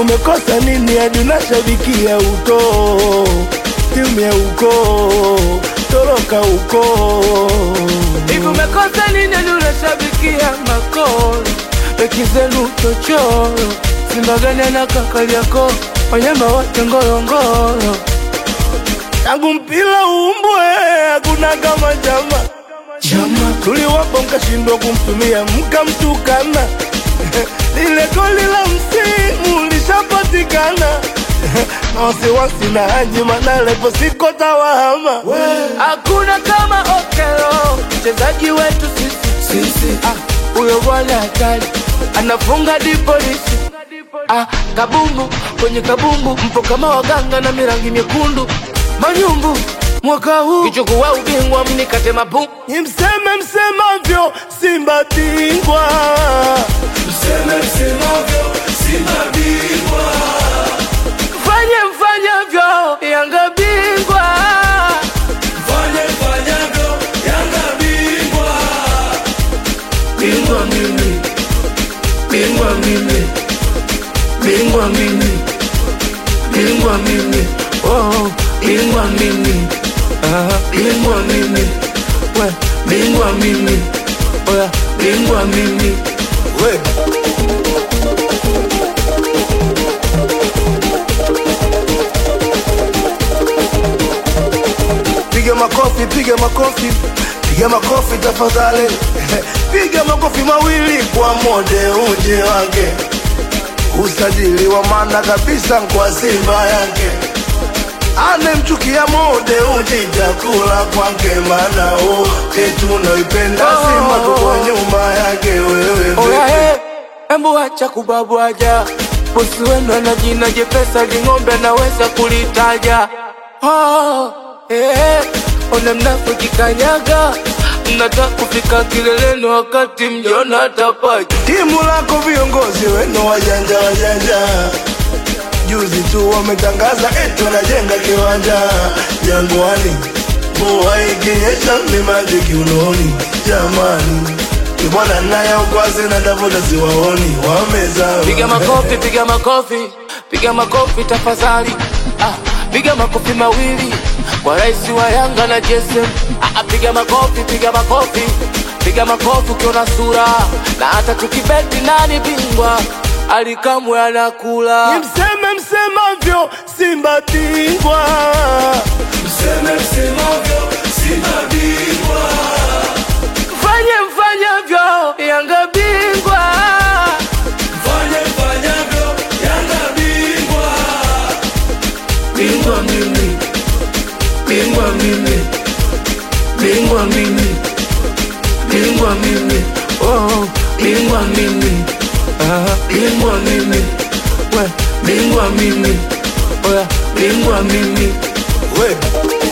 umekosa nini hadi unashabikia uko timu ya uko toroka uko Hivi umekosa nini hadi unashabikia makoro beki zenu chochoro Simba gani na Kariakoo wanyama wote ngorongoro tangu mpira uumbwe hakuna kama chama Chama tuliwapa mkashindwa kumtumia mkamtukana lile goli la msimu lishapatikana na wasiwasi na Haji Manara ipo siko tawahama Hakuna kama Okelo, mchezaji wetu sisi sisi. Ah, huyo bwana hatari, anafunga di polisi. Ah, kabumbu kwenye kabumbu, mpo kama waganga na mirangi myekundu. Manyumbu mwaka huu kichukua ubingwa, mnikate mapu ni mseme msemavyo Simba bingwa fanye mfanyavyo, Yanga bingwa. Bingwa mimi, bingwa mimi, bingwa mimi, bingwa mimi, oh, bingwa mimi, ah, bingwa mimi, we, bingwa mimi, oya, bingwa mimi, we piga makofi piga makofi piga makofi tafadhali piga makofi mawili kwa mode uje wake usajili wa maana kabisa kwa Simba yake anemchukia mode uji chakula kwake maana wote tunaipenda Simba tuko nyuma yake wewe oya, he, embu acha kubabwaja, bosi wenu ana jina jepesa, ling'ombe anaweza kulitaja. Oh, eh, ona mnapojikanyaga, mnataka kufika kileleni wakati mjona tapaja. timu lako viongozi wenu wajanja wajanja juzi tu wametangaza eti wanajenga kiwanja Jangwani, mvua ikinyesha ni maji kiunoni. Jamani, bwana naye ukwazi na Davota siwaoni, wamezaa Piga makofi, piga makofi, piga makofi tafadhali. Ah, piga makofi mawili kwa rais wa Yanga na JSM. Ah, piga makofi, piga makofi, piga makofi ukiona sura, na hata tukibeti nani bingwa alikamwe anakula. Ni mseme msemavyo Simba bingwa, Fanye mfanyavyo, Yanga bingwa. Bingwa mimi, bingwa mimi, bingwa mimi, bingwa mimi, oh, bingwa mimi, ah, bingwa mimi, we, bingwa mimi, oya, bingwa mimi, we